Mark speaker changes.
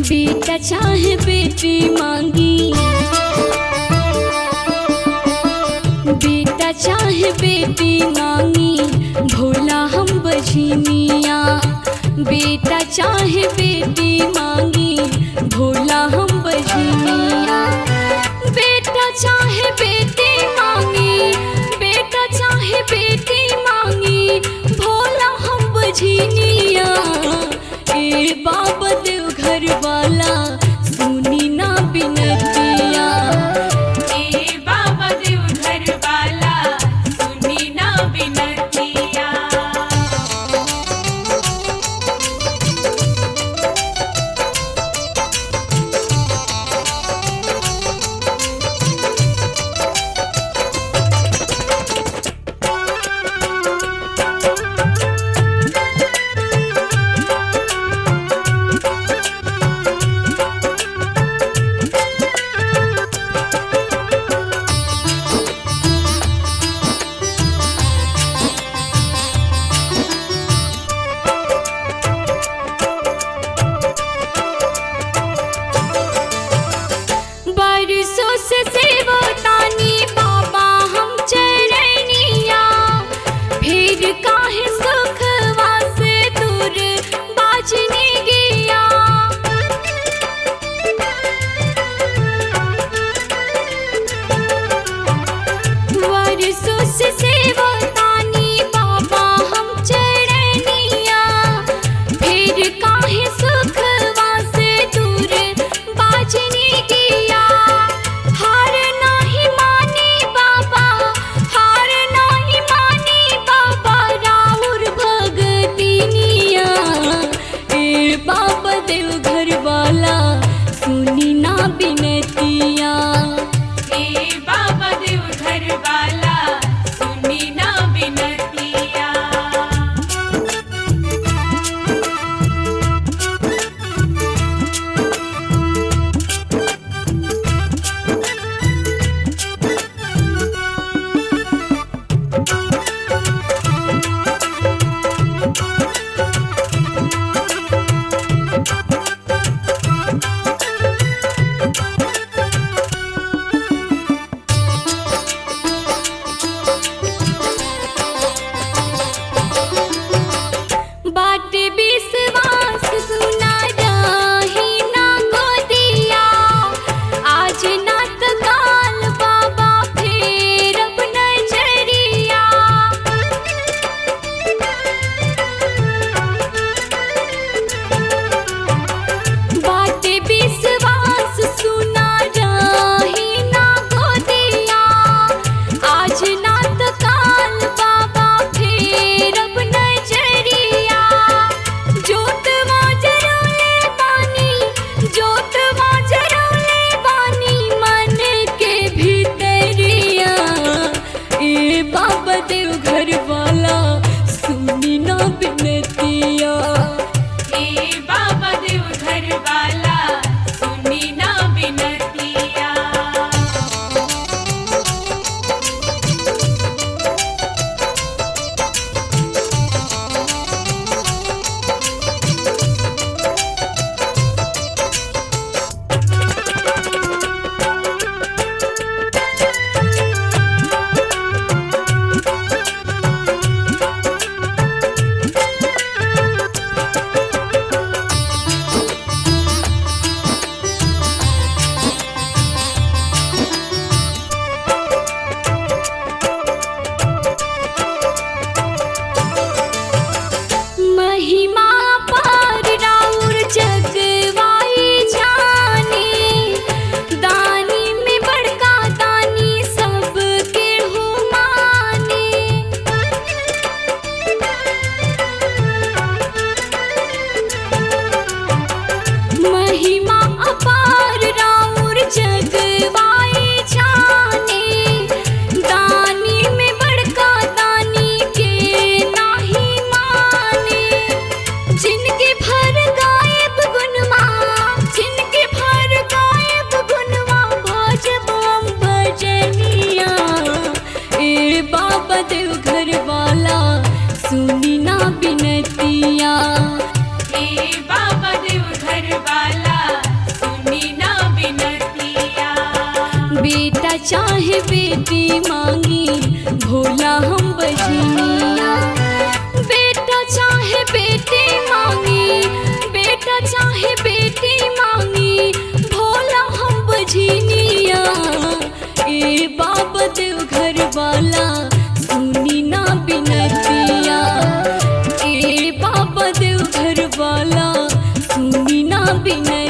Speaker 1: बेटा चाहे बेटी मांगी बेटा चाहे बेटी मांगी भोला हम बझनिया बेटा चाहे बेटी मांगी भोला हम बझनिया बेटा चाहे बेटी मांगी बेटा चाहे बेटी मांगी भोला हम बझनिया ए बाबा देव घर वाला सुनी ना बिनतिया
Speaker 2: ए बाबा देव घर वाला सुनी ना बिनतिया
Speaker 1: बरसों से सेवतानी बाबा हम चरनिया फिर काहे सुख वासे दूर बाजने गया बरसों से सेवतानी बाबा हम चरनिया फिर काहे सुख वासे दूर बाजने गया हार नाही माने बाबा हार नाही माने बाबा राउर भगतिनिया ए बाबा देव घर वाला सुनी ना बिनतिया
Speaker 2: ए बाबा देव घर वाला सुनी ना बिनतिया
Speaker 1: बाटे विश्वास सुना रही ना गोदिया आज ना तो काल बाबा फेर अब नजरिया बाटे विश्वास सुना रही ना गोदिया आज ना तो काल बाबा फेर अब नजरिया जोतवा जरौले बानी जोतवा जरौले बानी मन के भीतरिया ए बाबा देव घर वाला सुनी ना बिनतिया
Speaker 2: ए बाबा देव घर वाला सुनी ना बिनतिया
Speaker 1: महिमा पार राउर जगवाई जाने दानी में बड़का दानी सबके हो माने महिमा अपार राउर जगवाई जाने दानी में बड़का दानी के नाही माने जिनके भर गायब गुनवा जिनके भर गायब गुनवा भजबम भजनिया ए बाबा देव घर वाला सुनी ना बिनतिया
Speaker 2: ए बाबा देव घर वाला
Speaker 1: बेटा चाहे बेटी मांगी भोला हम बजनिया बेटा चाहे बेटी मांगी बेटा चाहे बेटी मांगी भोला हम बजनिया ए बाबा देव घर वाला सुनी ना बिनतिया ए बाबा देव घर वाला सुनी ना बिनतिया